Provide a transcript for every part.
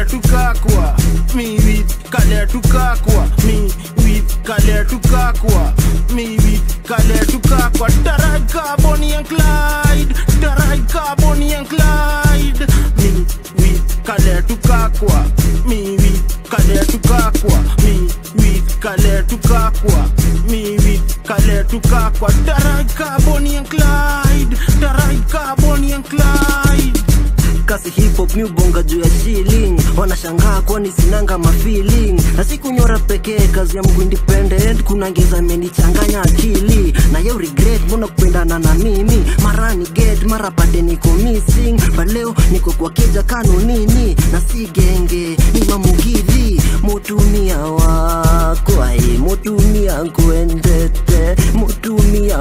Kaletu Kakwa, me with Kaletu Kakwa, me with Kaletu Kakwa, me with Kaletu Kakwa, Taraika Bonnie and Clyde, Taraika Bonnie and Clyde, me with Kaletu Kakwa, me with Kaletu Kakwa, me with Kaletu Kakwa, me with Kaletu Kakwa, Taraika Bonnie and Clyde, Taraika Bonnie and Clyde. kasi hip hop mi ubonga juu ya shilling wanashangaa kwani sinanga mafeeling na sikunyora pekee kazi ya mgu independent kuna ngeza amenichanganya akili na yo regret mbona kupendana na mimi mara ni get mara pate niko missing but leo niko kwa keja kanunini na si genge ni mamugidhi mutumia wako ai mutumia kuendete mutumia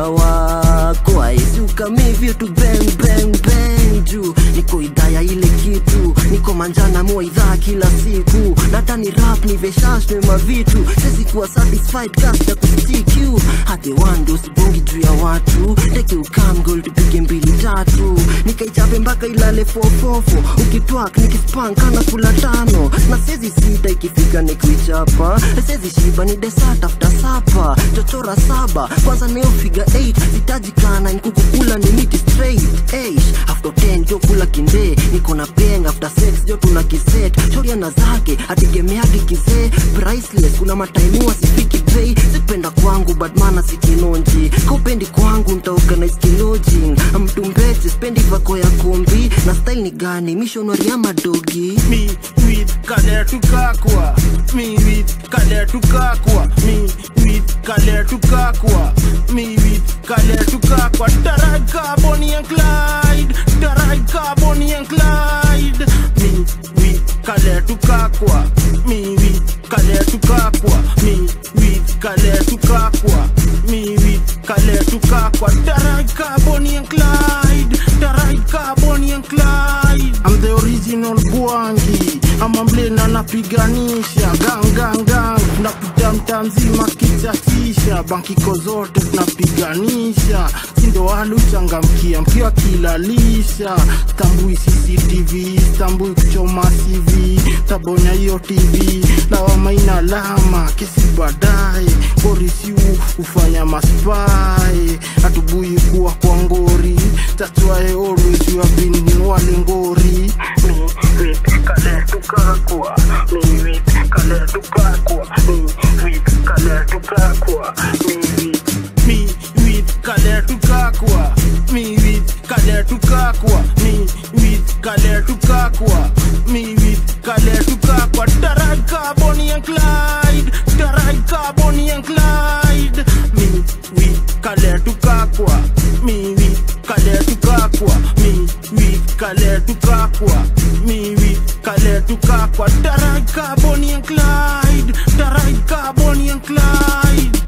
wako ai siukamivyo tu bang bang bang juu niko idhaa ya ile kitu niko manjana mua idhaa kila siku nata ni rap ni veshashwe mavitu sezi kuwa satisfied kasta kustiku hadi wando sibongi juu ya watu teke ukamgol tupige mbili tatu nikaichape mpaka ilale fofofo ukitwak nikispan kana kula tano na sezi sita ikifika nikuichapa sezi shiba ni desert after sapa chochora saba kwanza neofiga 8 sitajikana nkukukula ni miti straight Eish, after 10 jo kula kinde niko na peng after sex jo tuna kiset shoriana zake ategemeagi kizee priceless kuna mataimua sifiki bei sipenda kwangu badmana sikinonji kaupendi kwangu ntaorganize kilojin mtumbete spendi vako ya kombi na style ni gani mishonari ya madogi me with Kaletu Kakwa, me with Kaletu Kakwa, me with Kaletu Kakwa, me with Kaletu Kakwa, Taraika Bonnie and Clyde, Taraika Bonnie and Clyde, me with Kaletu Kakwa, me with Kaletu Kakwa, me with Kaletu Kakwa, me with Kaletu Kakwa, Taraika Bonnie and Clyde, Taraika Bonnie and Clyde. I'm the original Bwangi, ama mlena napiganisha gang gang gang, napita mtaa mzima kichachisha, bankiko zote tunapiganisha, sindo waluchangamkia mkiwa kilalisha, tambui CCTV, tambui kuchoma CV, tabonya hiyo TV, lawama ina alama, kesi baadaye, polisi hufanya maspai, hatubui kuwa kwa ngori, that's why always you have been wale ngori. Me with Kaletu Kakwa, me with Kaletu Kakwa, me with Kaletu Kakwa, me with me with Kaletu Kakwa, me with Kaletu Kakwa, me with Kaletu Kakwa, me with Kaletu Kakwa, Taraika Bonnie and Clyde, Taraika Bonnie and Clyde, me with Kaletu Kakwa, me with Kaletu Kakwa, me with Kaletu Kakwa, me with Kaletu Kakwa, Taraika Bonnie and Clyde, Taraika Bonnie and Clyde.